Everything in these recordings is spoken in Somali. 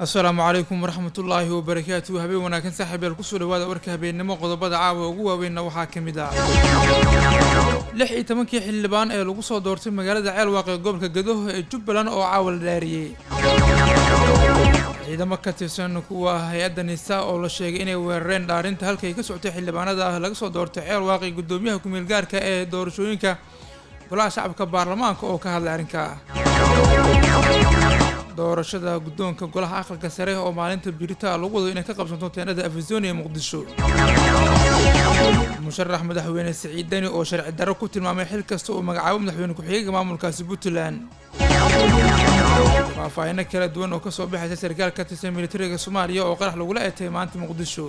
asalaamu calaykum waraxmat ullaahi wabarakaatu habeen wanaagsan saaxiibyaal kusoo dhawaada warka habeennimo qodobada caawa ugu waaweynna waxaa ka mid ah lix iyo tobankii xildhibaan ee lagu soo doortay magaalada ceelwaaq ee gobolka gadoho ee jubbaland oo caawa la dhaariyey ciidamo ka tirsan kuwa hay-adda nisa oo la sheegay inay weerareen dhaarinta halkay ka socotay xildhibaanada ah laga soo doortay ceelwaaq iyo guddoomiyaha ku-meel gaarka ee doorashooyinka golaha shacabka baarlamaanka oo ka hadlay arrinka doorashada guddoonka golaha aqalka sare oo maalinta birita lagu wado inay ka qabsanto teenada afizonia ee muqdisho musharax madaxweyne siciid deni oo sharci darro ku tilmaamay xil kasta uu magacaabo madaxweyne ku-xigeenka maamulkaasi puntland faahfaahino kala duwan oo kasoo baxaysa sarkaal ka tirsan militariga soomaaliya oo qarax lagula eetay maanta muqdisho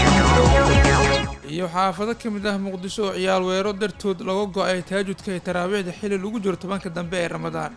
iyo xaafado ka mid ah muqdisho oo ciyaal weero dartood laga go-ay taajudka iyo taraawiixda xilli lagu jiro tobanka dambe ee ramadaan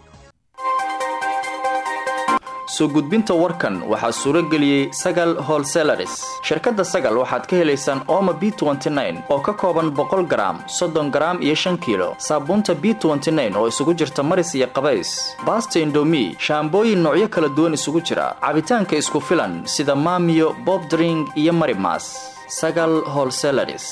soo gudbinta warkan waxaa suuro geliyey sagal holselaris shirkadda sagal waxaad ka helaysaan ooma b oo ka kooban boqol garaam soddon garaam iyo shan kiilo saabuunta b oo isugu jirta maris iyo qabays baasta indomi shaambooyin noocyo kala duwan isugu jira cabitaanka isku filan sida maamiyo bobdring iyo marimas sagal holselaris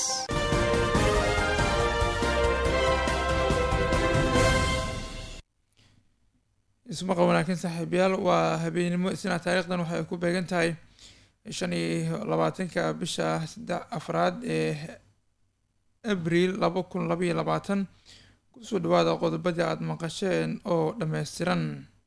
ismaqa wanaagsan saaxiibayaal waa habeenimo isna taariikhdan waxay ku beegan tahay shan iyo labaatanka bisha saddex afraad ee abriil laba kun labaiyo labaatan kusoo dhawaada qodobadii aada maqasheen oo dhammaystiran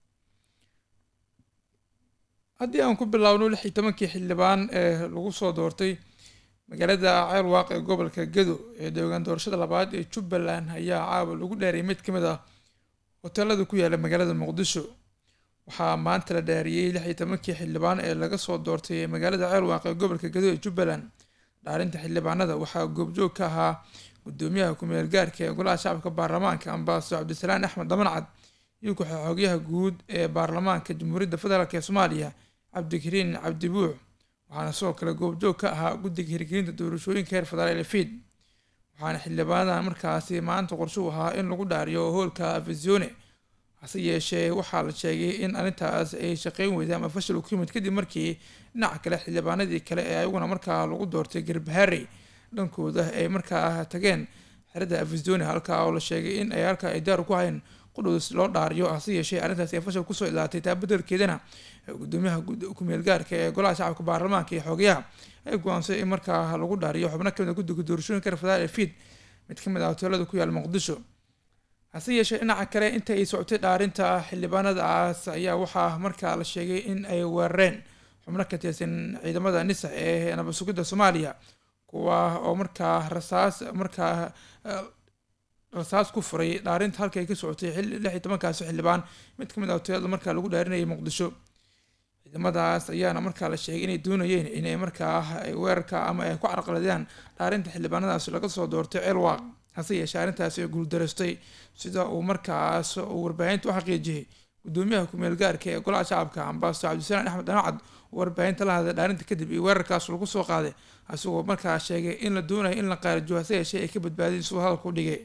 haddii aan ku bilaabno lix iyo tobankii xildhibaan ee lagu soo doortay magaalada ceelwaaq ee gobolka gado ee deegaan doorashada labaad ee jubbaland ayaa caawa lagu dheeriyay mid ka mid ah hoteelada ku yaala magaalada muqdisho waxaa maanta la dhaariyey lix iyo tobankii xildhibaan ee laga soo doortay ee magaalada ceelwaaq ee gobolka gado ee jubbaland dhaarinta xildhibaanada waxaa goobjoog ka ahaa gudoomiyaha ku-meel gaarka ee golaha shacabka baarlamaanka ambasador cabdisalaan axmed damancad iyo ku-xogyaha guud ee baarlamaanka jamhuuriyadda federaalk ee soomaaliya cabdikariin cabdibuux waxaana sidoo kale goobjoog ka ahaa guddiga hirgelinta doorashooyinka heer federaal fiid waxaana xildhibaanadan markaasi maanta qorshuu ahaa in lagu dhaariyo hoolka afisione hase yeeshee waxaa la sheegay in arrintaas ay shaqeyn weyday ama fashil ku yimid kadib markii dhinaca kale xildhibaanadii kale ee ayaguna markaa lagu doortay garbaharey dhankooda ay markaa tageen xerada afisione halkaa oo la sheegay in ay halkaa ay daar ku hayn qudhows loo dhaariyo hase yeeshee arrintaas ay fashil kusoo ilaatay taa bedelkeedana gudoomiyaha ku-meel gaarka ee golaha shacabka baarlamaanka iyo xoogayaha ay go-aansay in markaa lagu dhaariyo xubno kamid a guddiga doorashooyinka reer federaal ee fiid mid ka mid ah hoteelada ku yaala muqdisho hase yeeshee dhinaca kale inta ay socotay dhaarinta xildhibaanadaas ayaa waxaa markaa la sheegay in ay weerareen xubno ka tirsan ciidamada nisa ee nabad sugidda soomaaliya kuwa oo markaa rasaas markaa rasaas ku furay dhaarinta halka ay ka socotay lix iyo tobankaasi xildhibaan mid ka mid ah hoteelada markaa lagu dhaarinayay muqdisho ciidamadaas ayaana markaa la sheegay inay doonayeen inay markaa weerarka ama ay ku carqaladiyaan dhaarinta xildhibaanadaas laga soo doortay ceelwaaq hase yeeshee arrintaasi ay guuldareystay sida uu markaas uu warbaahinta u xaqiijiyey gudoomiyaha ku-meel gaarka ee golaha shacabka ambasador cabdisalaan axmed dhamacad oo warbaahinta la hadlay dhaarinta kadib iyo weerarkaas lagu soo qaaday isagoo markaa sheegay in la doonayo in la qaarijo hase yeeshee ay ka badbaadeen siduu hadalku dhigay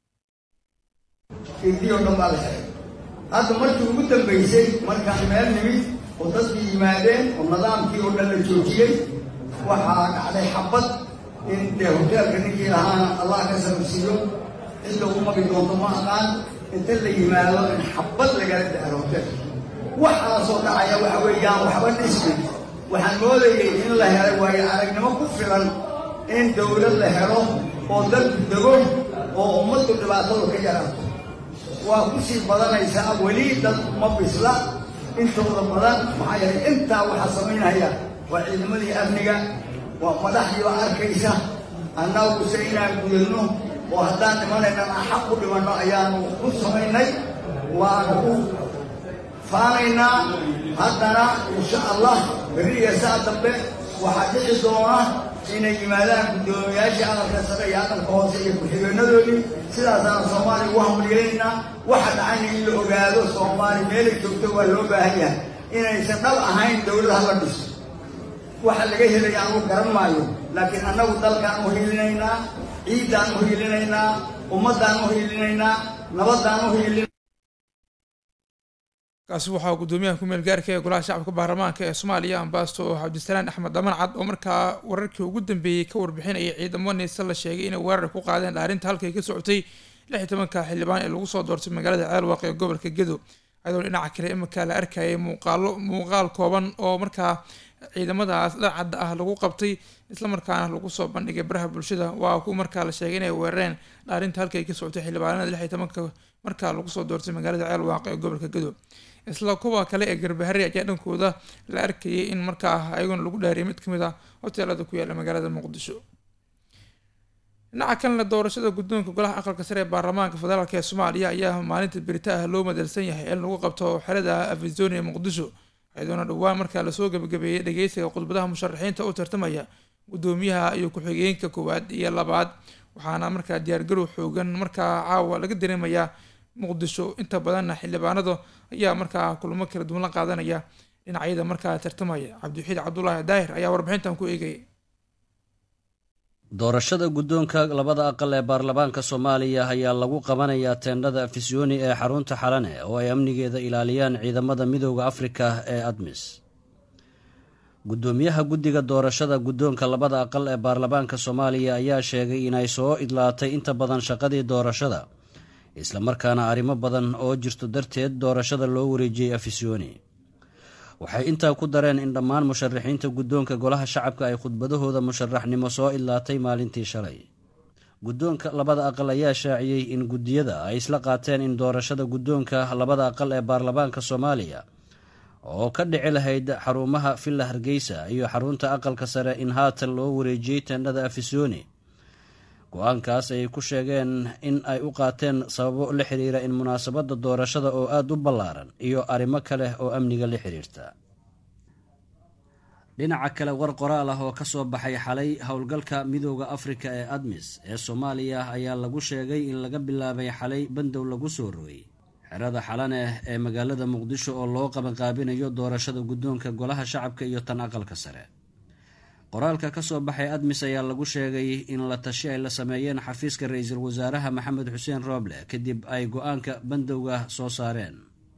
indiyoo dhan baa la xiray hadda markii ugu dambaysay markaan meel nimid oo dadkii yimaadeen oo nidaamkii oo dhan la joojiyey waxaa dhacday xabad in dee hoteelka ninkii lahaana allah ka sababsiiyo cidda u magi doonto ma aqaan inta la yimaado in xabad lagala daaro hoteelka waxaasoo dhacaya waxa weeyaan waxba dhismi waxaan moodayay in la helay waayo aragnimo ku filan in dowlad la helo oo dalku dego oo ummaddu dhibaatadu ka yaraato waa kusii badanaysaa weli dad ma bisla intooda badan maxaa yeelay intaa waxaa samaynaya waa ciidamadii amniga waa madaxdiiba arkaysa annaguse inaan gudano oo haddaan dhimanaynan xaq u dhimanno ayaanu ku samaynay waanu ku faanaynaa haddana insha allah berri iyo saa dambe waxaa dhici doona inay yimaadaan guddoomiyayaashii aqalka sare iyo aqalka hoose iyo ku-xigeenadoodii sidaasaana soomaaliya ugu hamulyeelaynaa waxa dhacayna in la ogaado soomaali meelay joogto waa loo baahan yahay inaysan dhab ahayn dowlad hala dhiso waxa laga helaya anugu garan maayo laakiin annagu dalkaan u hiilinaynaa ciiddaan u hiilinaynaa ummaddaan u hiilinaynaa nabaddaan u hiilin kaasi waxaa gudoomiyaha ku-meel gaarka ee golaha shacabka baarlamaanka ee soomaaliya ambasto cabdisalaan axmed dhaman cad oo markaa wararkii ugu dambeeyey ka warbixinayay ciidamo neyse la sheegay inay weerar ku qaadeen dhaarinta halkay ka socotay lix iyo tobanka xildhibaan ee lagu soo doortay magaalada ceelwaaq ee gobolka gedo ayadoo dhinaca kale iminka la arkayay muuqaalo muuqaal kooban oo markaa ciidamadaas dhacadda ah lagu qabtay islamarkaana lagu soo bandhigay baraha bulshada waa ku markaa la sheegay inay weerareen dhaarinta halkay ka socotay xildhibaanada lix iyo tobanka markaa lagu soo doortay magaalada ceelwaaq ee gobolka gedo isla kuwa kale ee garbahari ayaa dhankooda la arkayay in markaa ayaguna lagu dhaariyay mid kamid ah hoteelada ku yaala magaalada muqdisho dhinaca kalena doorashada guddoonka golaha aqalka sare ee baarlamaanka federaalk ee soomaaliya ayaa maalinta berita ah loo madalsan yahay in lagu qabto xerada afizonia ee muqdisho iyadoona dhowaan markaa lasoo gabagabeeyey dhageysiga khudbadaha musharaxiinta u tartamaya gudoomiyaha iyo ku-xigeenka koowaad iyo labaad waxaana markaa diyaargarow xoogan markaa caawa laga dareemayaa muqdisho inta badanna xildhibaanada ayaa markaa kulamo kala duwan la qaadanaya dhinacyada markaa tartamaya cabdiwaxiid cabdulaahi daahir ayaa warbixintan ku eegayay doorashada guddoonka labada aqal ee baarlamaanka soomaaliya ayaa lagu qabanayaa teendhada afisyooni ee xarunta xalane oo ay amnigeeda ilaaliyaan ciidamada midooda afrika ee admis guddoomiyaha guddiga doorashada guddoonka labada aqal ee baarlamaanka soomaaliya ayaa sheegay inay soo idlaatay inta badan shaqadii doorashada islamarkaana arrimo badan oo jirto darteed doorashada loo wareejiyey afisyooni waxay intaa ku dareen in dhammaan musharaxiinta guddoonka golaha shacabka ay khudbadahooda musharaxnimo soo idlaatay maalintii shalay guddoonka labada aqal ayaa shaaciyey in guddiyada ay isla qaateen in doorashada guddoonka labada aqal ee baarlamaanka soomaaliya oo ka dhici lahayd xarumaha villa hargeysa iyo xarunta aqalka sare in haatan loo wareejiyey teendhada afisyooni go-aankaas ayay ku sheegeen in ay u qaateen sababo la xiriira in munaasabadda doorashada oo aada u ballaaran iyo arrimo kale oo amniga la xiriirta dhinaca kale war qoraal ah oo ka soo baxay xalay howlgalka midooda afrika ee admis ee soomaaliya ayaa lagu sheegay in laga bilaabay xalay bandow lagu soo rogay xerada xalane ee magaalada muqdisho oo loo qabanqaabinayo doorashada guddoonka golaha shacabka iyo tan aqalka sare qoraalka ka soo baxay admis ayaa lagu sheegay in la tashi ay la sameeyeen xafiiska ra-iisul wasaaraha maxamed xuseen rooble kadib ay go-aanka bandowga soo saareen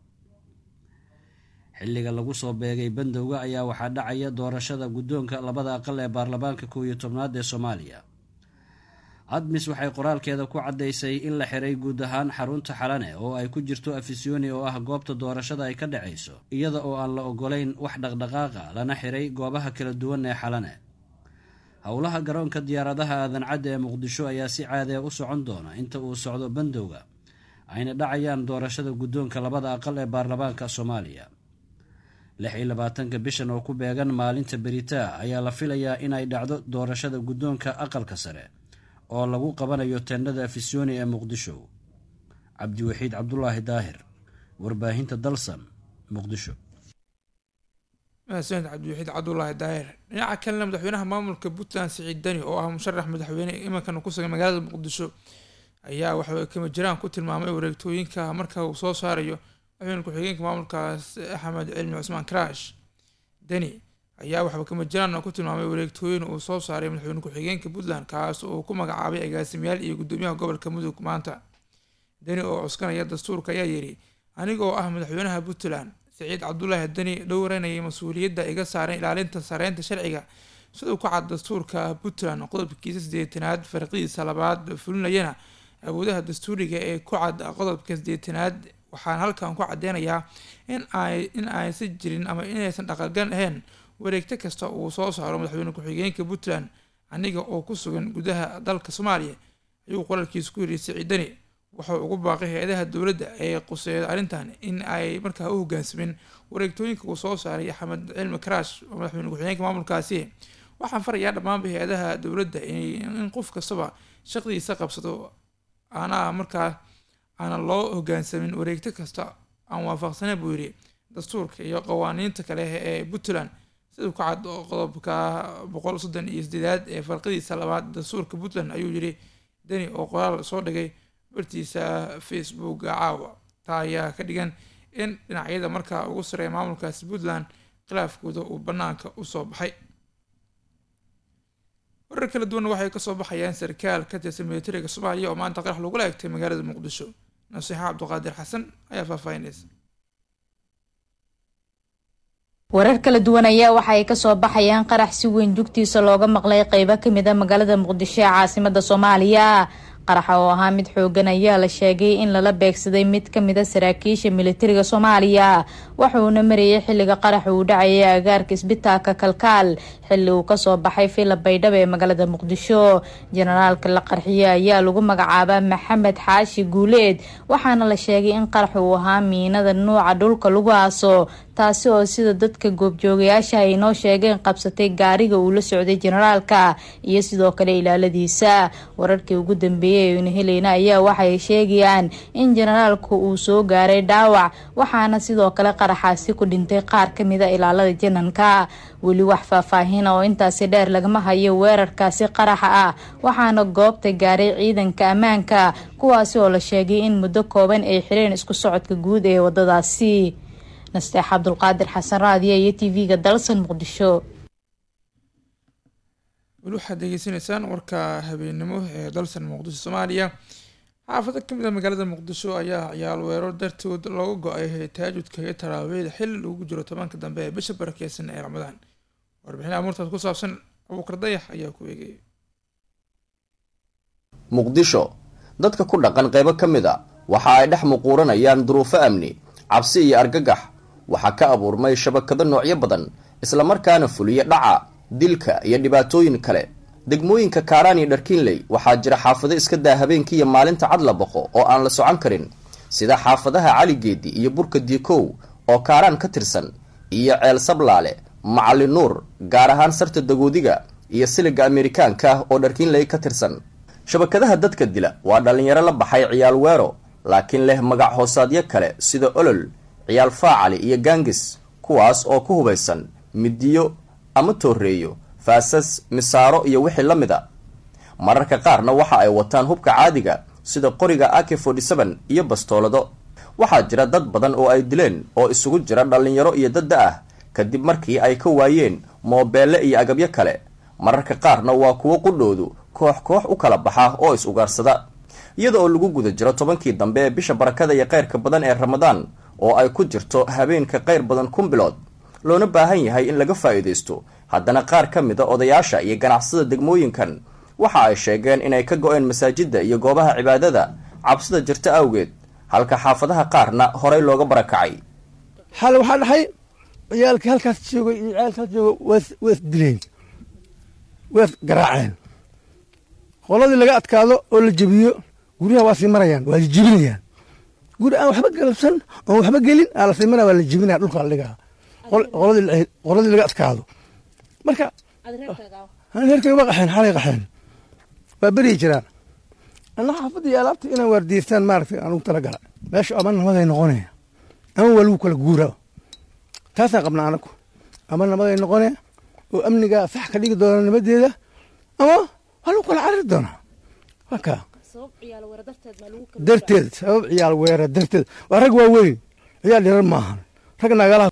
xilliga lagu soo beegay bandowga ayaa waxaa dhacaya doorashada guddoonka labada aqal ee baarlamaanka kow iyo tobnaad ee soomaaliya admis waxay qoraalkeeda ku caddaysay in la xiray guud ahaan xarunta xalane oo ay ku jirto afisyooni oo ah goobta doorashada ay ka dhacayso iyada oo aan la ogolayn wax dhaqdhaqaaqa lana xiray goobaha kala duwan ee xalane howlaha garoonka diyaaradaha aadan cadda ee muqdisho ayaa si caadee u socon doona inta uu socdo bandowga ayna dhacayaan doorashada guddoonka labada aqal ee baarlamaanka soomaaliya lix iyo labaatanka bishan oo ku beegan maalinta beritaa ayaa la filayaa inay dhacdo doorashada guddoonka aqalka sare oo lagu qabanayo teendhada afisyooni ee muqdisho cabdiwaxiid cabdulaahi daahir warbaahinta dalsan muqdisho mahadsaned cabdiwaxiid cabdulaahi daahir dhinaca kalena madaxweynaha maamulka puntland siciid dani oo ah musharax madaxweyne imankana ku sugan magaalada muqdisho ayaa waxay kama jiraan ku tilmaamay wareegtooyinka marka uu soo saarayo madaxweyne ku-xigeenka maamulkaas axmed cilmi cusmaan karaash deni ayaa waxba kama jiraan ku tilmaamay wareegtooyin uu soo saaray madaxweyne ku-xigeenka puntland kaas oo ku magacaabay agaasimayaal iyo gudoomiyaha gobolka mudug maanta deni oo cuskanaya dastuurka ayaa yidhi anigoo ah madaxweynaha puntland siciid cabdulaahi deni dhowranayay mas-uuliyadda iga saaran ilaalinta sareynta sharciga siduu ku cad dastuurka puntland qodobkiisa sideetanaad farqidiisa labaad fulinayana awoodaha dastuuriga ee ku cad qodobka sideetanaad waxaan halkan ku cadeynayaa in ay in aysan jirin ama inaysan dhaqalgan ahayn wareegto kasta uu soo saaro madaxweyne ku-xigeenka puntland aniga oo ku sugan gudaha dalka soomaaliya ayuu qoraalkiisa ku yidhi siciidani wuxuu ugu baaqay hay-adaha dowladda ee quseeya arrintan in ay markaa u hogaansamin wareegtooyinka uu soo saaray axmed cilmi karaash oo madaxweyne ku-xigeenka maamulkaasi waxaan farayaa dhammaanba hay-adaha dowladda in qof kastaba shaqdiisa qabsado aanaa markaa aanan loo hogaansamin wareegto kasta aan waafaqsana buu yidhi dastuurka iyo qawaaniinta kale ee puntland siduu ka cad qodobka boqol soddon iyo sideedaad ee farqadiisa labaad dastuurka puntland ayuu yidhi deni oo qoraal soo dhigay bartiisa facebooka caawa taa ayaa ka dhigan in dhinacyada markaa ugu sareeya maamulkaasi puntland khilaafkooda uu banaanka usoo baxay warar kala duwanna waxay kasoo baxayaan sarkaal ka tirsan militariga soomaaliya oo maanta qarax lagula egtay magaalada muqdisho nasiixa cabdiqaadir xasan ayaa faahfaahinaysa warar kala duwan ayaa waxa ay kasoo baxayaan qarax si weyn jugtiisa looga maqlay qeybo kamid a magaalada muqdisho ee caasimada soomaaliya qaraxa oo ahaa mid xoogan ayaa la sheegay in lala beegsaday mid kamid a saraakiisha militariga soomaaliya waxuuna marayay xiliga qaraxa uu dhacayay agaarka isbitaalka kalkaal xili uu kasoo baxay villa baydhabo ee magaalada muqdisho jenaraalka la qarxiyey ayaa lagu magacaabaa maxamed xaashi guuleed waxaana la sheegay in qaraxa uu ahaa miinada nuuca dhulka lagu aaso taasi oo sida dadka goobjoogayaasha ay noo sheegeen qabsatay gaariga uu la socday jenaraalka iyo sidoo kale ilaaladiisa wararkii ugu dambeeyay aynu helayna ayaa waxay sheegayaan in jenaraalku uu soo gaaray dhaawac waxaana sidoo kale qaraxaasi ku dhintay qaar kamid a ilaalada jananka weli wax faahfaahina oo intaasi dheer lagama hayo weerarkaasi qaraxa ah waxaana goobta gaaray ciidanka ammaanka kuwaasi oo la sheegay in muddo kooban ay xireen isku socodka guud ee wadadaasi nasteex cabdulqaadir xasan raadiya iyo t v-ga dalsan muqdisho weli waxaad degeysanaysaan warka habeennimo ee dalsan muqdisho soomaaliya xaafado kamid a magaalada muqdisho ayaa ciyaal weerar dartood looga go-ay taajudka iyo taraawiixda xili lagu jiro tobanka dambe ee bisha barakeysan ee ramadaan warbixin amuurtaas ku saabsan abuukar dayax ayaa ku eegayay muqdisho dadka ku dhaqan qaybo ka mid a waxa ay dhex muquuranayaan duruufo amni cabsi iyo argagax waxaa ka abuurmay shabakado noocyo badan islamarkaana fuliya dhaca dilka iyo dhibaatooyin kale degmooyinka kaaraan iyo dharkiinley waxaa jira xaafado iska daa habeenkiiyo maalinta cad la boqo oo aan la socon karin sida xaafadaha caligeedi iyo burka diikow oo kaaraan ka tirsan iyo ceel sablaale macali nuur gaar ahaan sarta dagoodiga iyo siliga amerikaanka ah oo dharkiinley ka tirsan shabakadaha dadka dila waa dhallinyaro la baxay ciyaal weero laakiin leh magac hoosaadyo kale sida olol ciyaal faacali iyo gaangis kuwaas oo ku hubaysan midiyo ama tooreeyo faasas misaaro iyo wixii la mid a mararka qaarna waxa ay wataan hubka caadiga sida qoriga ak forty seven iyo bastoolado waxaa jira dad badan oo ay dileen oo isugu jira dhallinyaro iyo dadda ah kadib markii ay ka waayeen moobeelle iyo agabyo kale mararka qaarna waa kuwo qudhoodu koox koox u kala baxa oo is ugaarsada iyada oo lagu guda jiro tobankii dambe ee bisha barakada iyo kayrka badan ee ramadaan oo ay ku jirto habeenka qayr badan kun bilood loona baahan yahay in laga faa'iidaysto haddana qaar ka mid a odayaasha iyo ganacsada degmooyinkan waxa ay sheegeen inay ka go-een masaajidda iyo goobaha cibaadada cabsida jirta awgeed halka xaafadaha qaarna horay looga barakacay xal waxaa dhaxay ciyaalkii halkaas jooga iyo ciyaalkaas jooga waas waas dileen waas garaaceen qoladii laga adkaado oo la jebiyo guryaha waa sii marayaan waa jebinayaan guri aan waxba galabsan oon waxba gelin aa la sii maraya waa la jebinaya dhulka la dhigaa qoladii qoladii laga adkaado marka reerkay waa qaxeen xalay qaxeen waa beryi jiraan anna xaafadda iyo alaabta inaan waardiyeystaan maaragtay aan ugu tala gala meesha ama namaday noqonaya ama waa lagu kala guuraa taasaan qabnaa anagu ama namaday noqonaya oo amniga sax ka dhigi doona nimadeeda ama waa lagu kala cariri doonaa waa kaa darteed sabab ciyaal weera darteed waa rag waaweyn ciyaal yarar maahan rag nagalaha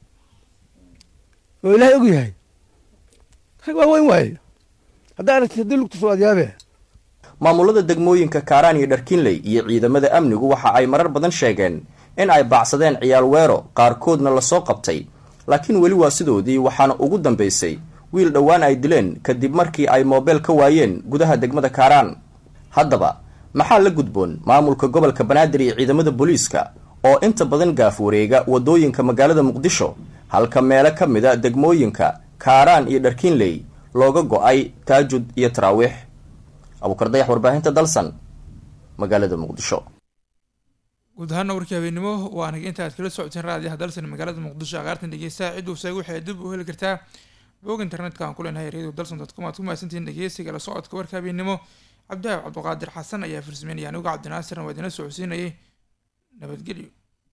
oo ilaahay og yahay rag waaweyn waaye haddaa aragtid haddii lugta soo adyaabee maamulada degmooyinka kaaraan iyo dharkiinley iyo ciidamada amnigu waxa ay marar badan sheegeen in ay baacsadeen ciyaal weero qaarkoodna lasoo qabtay laakiin weli waa sidoodii waxaana ugu dambaysay wiil dhowaan ay dileen kadib markii ay moobeel ka waayeen gudaha degmada kaaraan haddaba maxaa la gudboon maamulka gobolka banaadir iyo ciidamada booliiska oo inta badan gaaf wareega waddooyinka magaalada muqdisho halka meelo ka mid a degmooyinka kaaraan iyo dharkiinley looga go-ay taajud iyo taraawiix abuukar dayax warbaahinta dalsan magaalada muqdisho guud ahaana warkii habeennimo waa aniga inta aad kala socoteen raadiyaha dalsan magaalada muqdisho aqaartan dhegeystaha cidduu seega waxay dib u heli kartaa boog internetka aan ku leenahay radio dalson dot com aad ku mahadsantihiin dhegeysiga la socodka warka habeennimo cabdihaab cabdiqaadir xasan ayaa farsameynaya anigu cabdinaasirna waa idina socodsiinayay nabadgelyo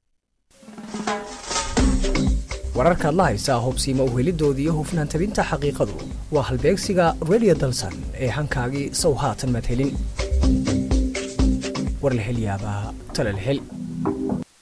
wararkaad la haysaa hubsiima uhelidoodii iyo hufnaan tabinta xaqiiqadu waa halbeegsiga radio dalsan ee hankaagii sow haatan madhelin warlahelyaabaha talalhel